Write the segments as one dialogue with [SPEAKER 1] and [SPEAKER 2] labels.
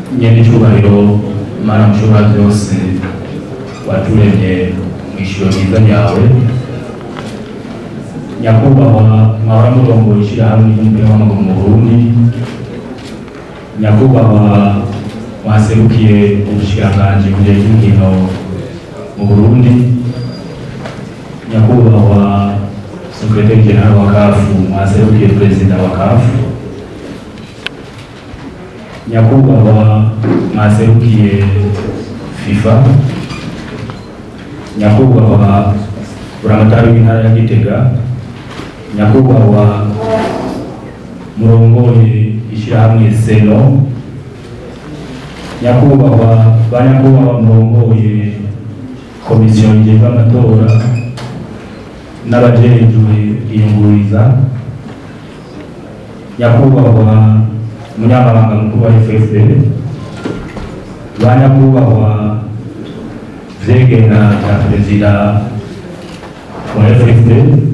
[SPEAKER 1] nyene icyubahiro mana mushobora byose waturemye mu ishuro ryiza ryawe nyakubahwa mwahora murongoye ishyirahamwe ry'umupira w'amaguru mu burundi nyakubahwa mwaserukiye ubushikiranganji mu gihe cy'inkino mu burundi nyakubahwa sekretari jenerali wa kafu mwaserukiye perezida wa kafu nyakubahwa mwaserukiye fifa nyakubahwa buramatari w'intara ya gitega nyakubahwa murongoye ishyirahamwe seno nyakubahwa ba nyakubahwa murongoye komisiyo y'igihe amatora n'abajejwe iyunguriza nyakubahwa umunyamabanga mukuru wa FFP ba nyakubahwa vyegera vya perezida wa FFP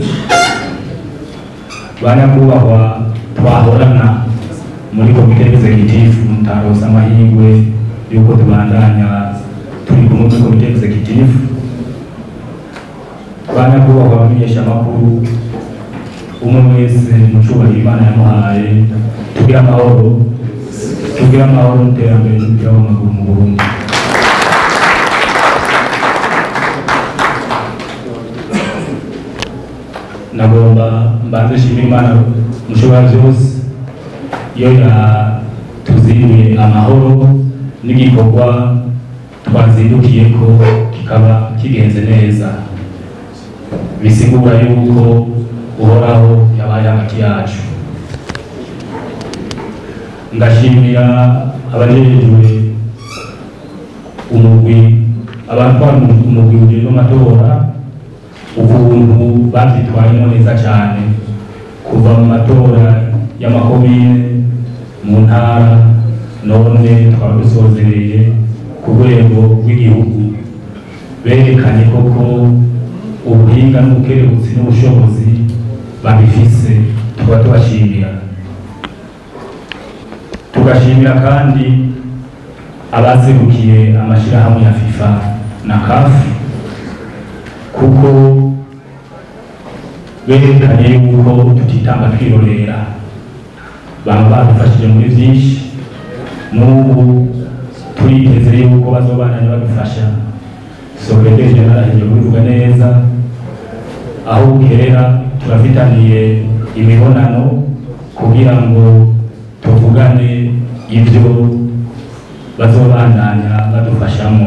[SPEAKER 1] ba nyakubahwa twahorana muri komite executive mutaronse amahirwe yuko tubandanya turi kumwe muri komite executive ba nyakubahwa abamenyeshamakuru umwe wese mu cubahiro imana yamuhaye tugire amahoro tugire amahoro n'iterambere ry'umupira w'amaguru mu burundi nagomba mbanze nshimira imana mushobora byose iyo yatuziriye amahoro n'igikorwa twazindukiye ko kikaba kigenze neza bisigura yuko uhoraho yabaye hagati yacu ngashimira abajejwe umugwi abatwara umugwi ujejwe amatora ukuntu bavyitwayemo neza cyane kuva mu matora y'amakomine mu ntara none twaba dusozereye ku rwego rw'igihugu berekanye koko ubuhinga n'ubukerebutsi n'ubushobozi babifise tuba tubashimira tugashimira kandi abaserukiye amashyirahamwe ya fifa na kafu kuko berekanye yuko tutitanga twirorera baba badufashije muri byinshi n'ubu turiteze yuko bazobandanya badufasha sekreteri jenerali ahejeje kubivuga neza aho bukerera turafitaniye imibonano kugira ngo tuvugane ibyo bazobandanya badufashamo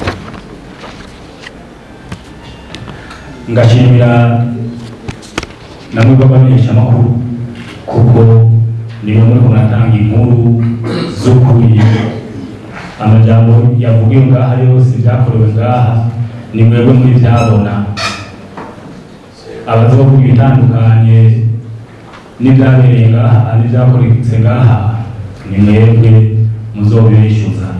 [SPEAKER 1] ngashimira namwe b'abamenyeshamakuru kuko nibo muri kunatanga inkuru z'ukuri amajambo yavugiwe ngaha yose byakorewe ngaha ni mwebwe muri byabona abazovuga ibitandukanye n'ibyabereye ngaha n'ibyakoretse ngaha ni mwebwe muzobishyuza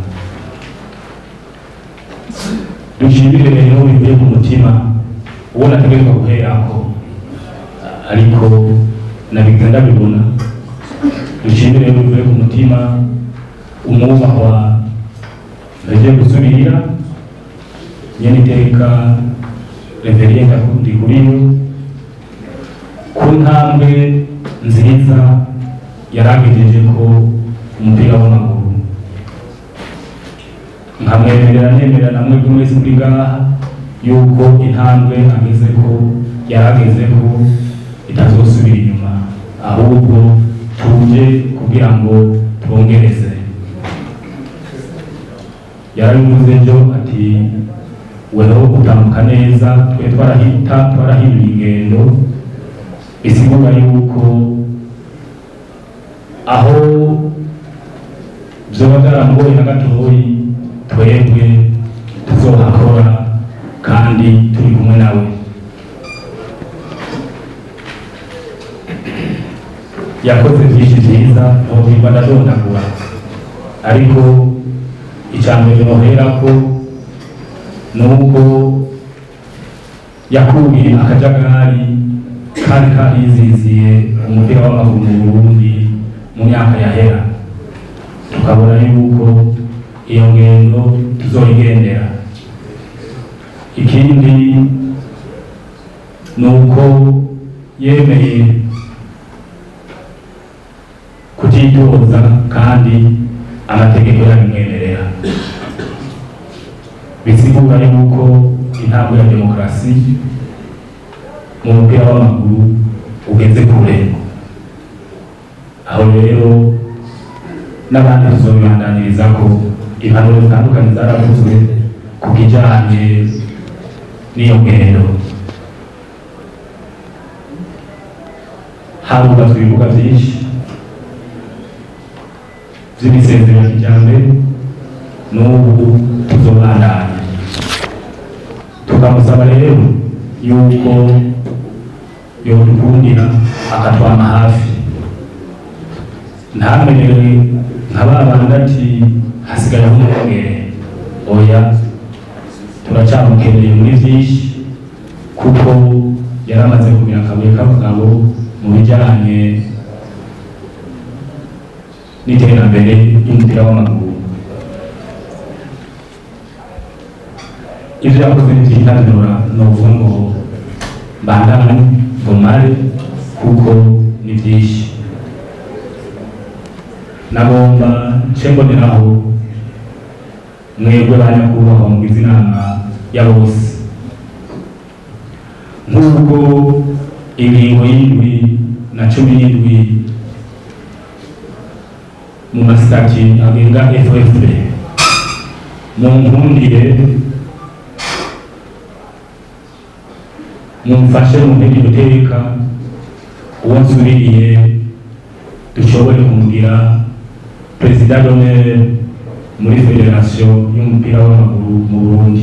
[SPEAKER 1] dushimire rero bivuye ku mutima uwo nategerezwa guherako ariko nabigenda ndabibona dushimire rero bivuye ku mutima umwubahwa ndagiye gusubirira nyene iteka reveriye ndakundi kuriwe ku ntambwe nziza yaragejeje ko umupira w'amaguru nkamwemerera nemerera namwe buri wese muri ngaha yuko intambwe ageze ko yarageze ko itazosubira inyuma ahubwo tuje kugira ngo twongereze yarabivuze ejo ati weho utambuka neza twe twarahita twarahinduye ingendo bisigura yuko aho vyoba vyarangoye na gatoyi twebwe tuzohakora kandi turi kumwe nawe yakoze byinshi byiza ntohimba ndadondagura ariko icambere noherako nuko yakuye akajagari kari kariziziye umupira w'amaguru mu burundi mu myaka yahera tukabona yuko iyo ngendo tuzoyigendera ikindi ni uko yemeye kutitoza kandi amategeko yabimwemerera bisigura yuko intambwe ya demokarasi mu mupira w'amaguru ugeze kure aho rero n'abandi tuzobibandaniriza ko impanuro zitandukanye zaravuzwe ku kijanye n'iyo ngendo harubatswe ibibuga byinshi by'imisezero ya kijyambere n'ubu tuzobandanya tukamusaba rero yuko yodukundira akatwama hafi ntamenyere nka ba bandi ati hasigaye umwongere oya turacyamukeneye muri byinshi kuko yari amaze kumira akabuye k'abagabo mu bijyanye n'iterambere ry'umupira w'amaguru ibyo yakoze ntibyitabirura ni ukuvuga ngo mbandane bumare kuko ni byinshi nagomba nce mboneraho mwebwe ba nyakubahwa mugize inama ya bose nk'ubwo ingingo y'indwi na cumi n'indwi mu masitati agenga ffp mu nkundire mumfashe muntege guteka uwo nsubiriye dushobore kumugira perezida d'honneur muri federasiyo y'umupira w'amaguru mu burundi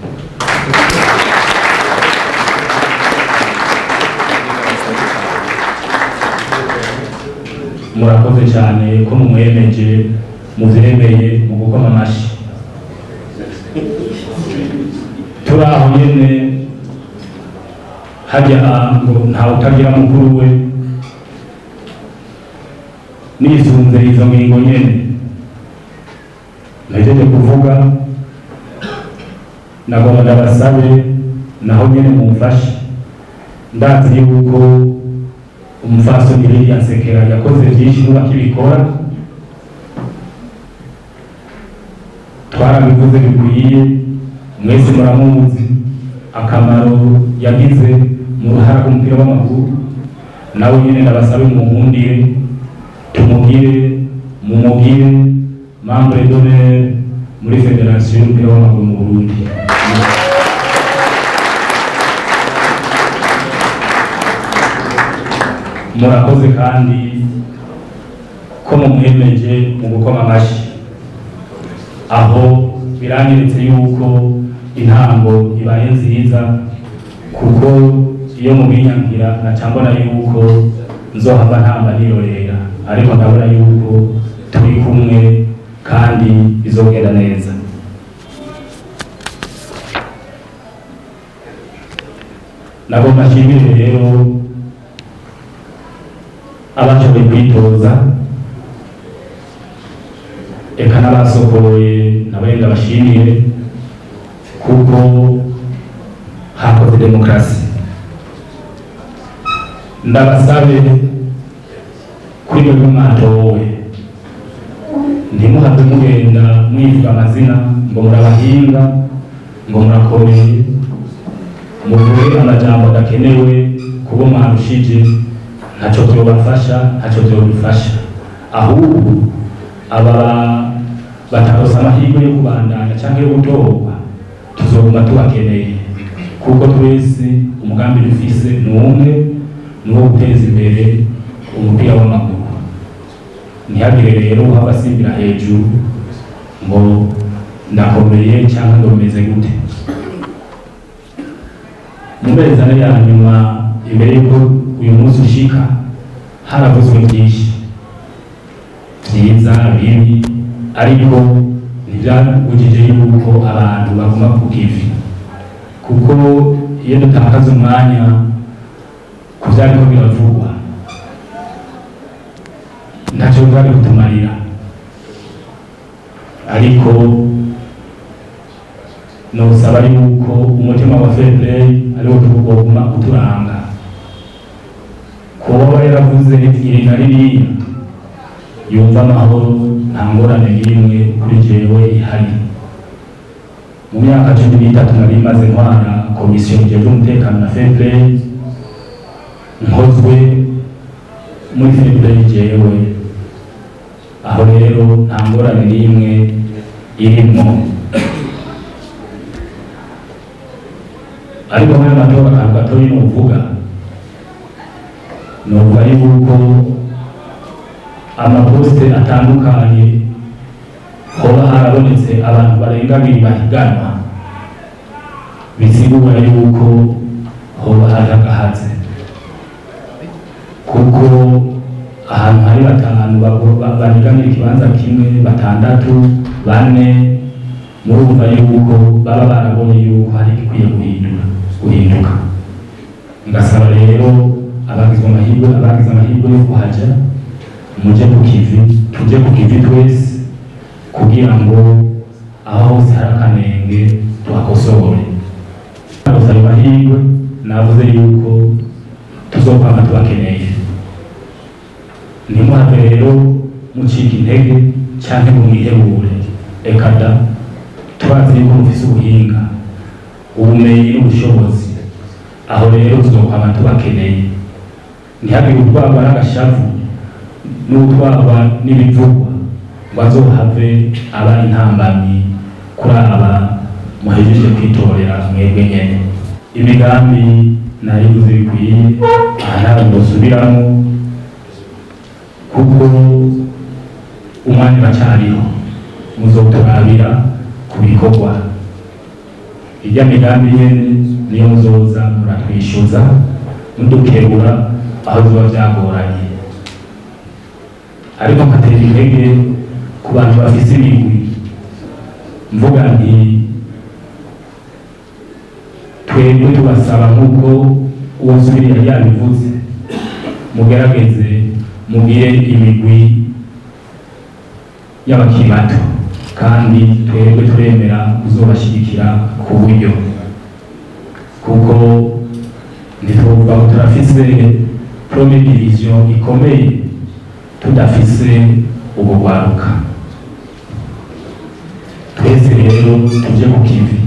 [SPEAKER 1] murakoze cyane ko mumwemeje muvyemeye mu gukoma amashyi turi aho nyene hajya ngo ntawe utagira mukuru we nisunze izo ngingo nyene nahejeje kuvuga nagomba ndabasabe naho nyene mumfashe ndazi yuko umufasoni Lilian Sekera yakoze byinshi n'ubu akibikora twarabivuze bikwiye mwese muramuzi akamaro yagize mu ruhara rw'umupira w'amaguru nawe nyine ndabasabe mumuhundire tumugire mumugire membre d'honneur muri federasiyo y'umupira w'amaguru mu Burundi murakoze kandi ko mumwemeje mu gukoma amashyi aho biranyeretse yuko intango ibaye nziza kuko iyo mubinyangira naca mbona yuko nzohava ntamba nirorera ariko ndabona yuko turi kumwe kandi bizogenda neza nagomba nshimire rero abashoboye kwitoza eka n'abasohoye nabarenga bashimire kuko hakoze demokarasi ndabasabe kuri mwebwe mwatowe ntimuhave mugenda mwivuga amazina ngo murabahinga ngo murakomeye muvuge amajambo adakenewe kubo mwarushije ntacyo byobafasha ntacyo byobifasha ahubwo aba batarosa amahirwe yo kubandanya cyangwa yo gutorwa tuzoguma tubakeneye kuko twese umugambi dufise ni umwe ni uwo guteza imbere umupira w'amaguru ntihagire rero uhaba asimbira hejuru ngo ndakomeye cyangwa ngo bimeze gute mu mezi ane ya nyuma imbere y'uko uyu munsi ushika haravuzwe byinshi byiza bibi ariko ntibyabujije yuko abantu baguma ku kivi kuko iyo dutakaza umwanya ku byariko biravugwa ntacyo byari kutumarira ariko nosaba yuko umutima wa fairplay ariwo tugomba uturanga kuba yaravuze iri na ririya yumva amahoro nta ngorane n'imwe kuri jewe ihari mu myaka cumi n'itatu nari maze ntwara komisiyo ijejwe umutekano na fairplay nkozwe muri fairplay jewe aho rero nta ngorane n'imwe irimo ariko muri amatora akantu gatoyi nuvuga nuvuga yuko amaposite atandukanye hoba harabonetse abantu barenga abiri bahiganwa bisigura yuko hoba hari agahatse kuko ahantu hari batanu bahiganira ikibanza kimwe batandatu bane murumva yuko baba barabonye yuko hari igikwiye guhindura guhinduka ngasaba rero abagize amahirwe abagize amahirwe yo kuhaja muje ku kivi tuje ku kivi twese kugira ngo aho hose hari akanenge tuhakosore gusaba amahirwe navuze yuko tuzokwama tubakeneye ntimuhave rero mucika intege canke ngo mwihebure eka da turazi yuko mufise ubuhinga ubumenyi n'ubushobozi aho rero tuzokwama tubakeneye ntihagire utwarwa n'agashavu n'utwarwa n'ibivugwa ngo azohave aba intambamyi kuri aba muhejeje kwitorera mwebwe nyene imigambi naribuze bikwiye aha ntabwo ndosubiramo kuko umwanya uracyariho muzoturabira ku bikorwa irya migambi nyene niyo muzoza muratwishyuza mudukebura aho biba byagoranye ariko nkatera intege ku bantu bafise imigwi mvuga nti twebwe tubasaba nk'uko uwasubiriye yabivuze mugerageze mugire imigwi y'abakiri bato kandi twebwe turemera kuzobashyigikira ku buryo kuko ntitwovuga ngo turafise prome division ikomeye tudafise ubugwaruka twese rero tuje ku kivi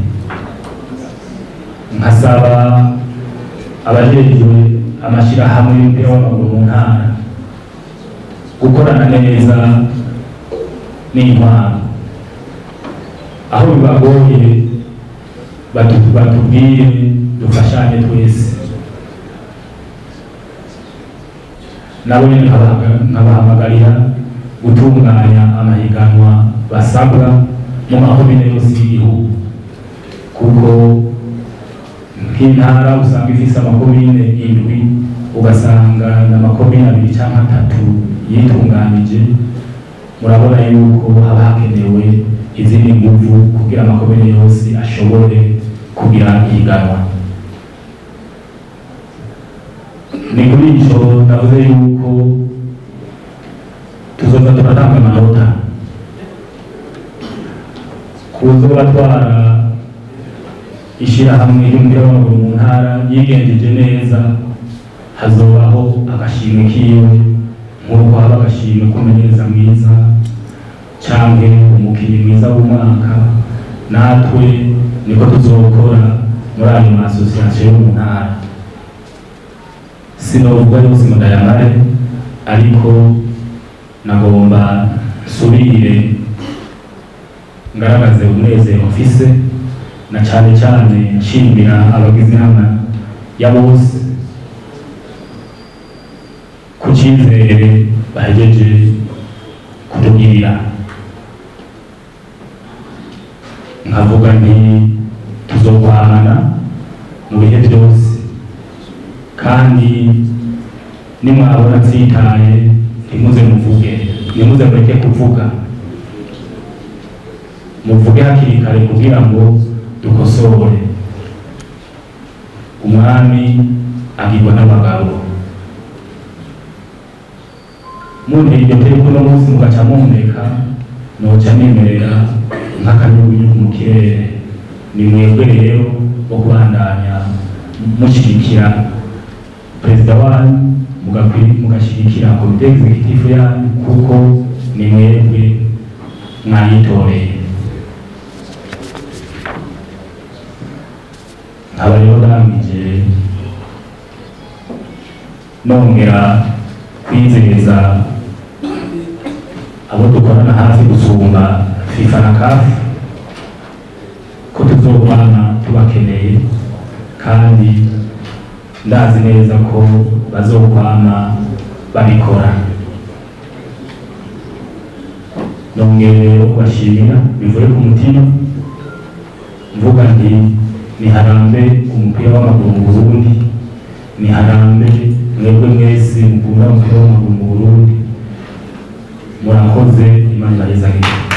[SPEAKER 1] nkasaba abajejwe amashyirahamwe y'umupira w'amaguru mu ntara gukorana neza n'intwaro aho bibagoye batu- batubwire dufashanye twese nabo nyine nkabahaga- nkabahamagarira gutunganya amahiganwa basabwa mu makomine yose y'igihugu kuko nk'intara usanga ifise amakomine indwi ugasanga n'amakomine abiri cyangwa atatu yitunganije murabona yuko haba hakenewe izindi nguvu kugira amakomine yose ashobore kugira ihiganwa ni kuri icyo navuze yuko tuzoza turatanga amanota kuzo batwara ishyirahamwe ry'umupira w'amaguru mu ntara yigenjeje neza hazobaho agashimwe kiwe nk'uko haba agashimwe k'umumenyereza mwiza cyangwa umukinnyi mwiza w'umwaka natwe niko tuzokora muri ayo masosiyasiyo yo mu ntara sinovuga yose ngo ndayamare ariko nagomba nsubire ngaragaze umunezero mfise na cyane cyane nshimira abagize inama ya bose ku cyizere bahejeje kutugirira nkavuga nti tuzokwamana mu bihe byose kandi nimwabona ntsitaye ntimuze muvuge ntimuze mureke kuvuga muvuge hakiri kare kugira ngo dukosore umwami agirwa n'abagabo munteye iryo teko uno munsi mugaca mumpeka noca nemerera mu kirere ni mwebwe rero wo kubandanya mushyigikira perezida wanyu mugakwi- mugashyigikira komite executive yanyu kuko ni mwebwe mwayitoreye nkaba rero ndangije nongera kwizeza abo dukorana hafi gusumba fifa na kafu ko tuzobana tubakeneye kandi ndazi neza ko bazokwama babikora nongeye rero kubashimira bivuye ku mutima mvuga nti niharambe umupira w'amaguru mu burundi niharambe mwebwe mwese mukunda umupira w'amaguru mu burundi murakoze imana ibahezagire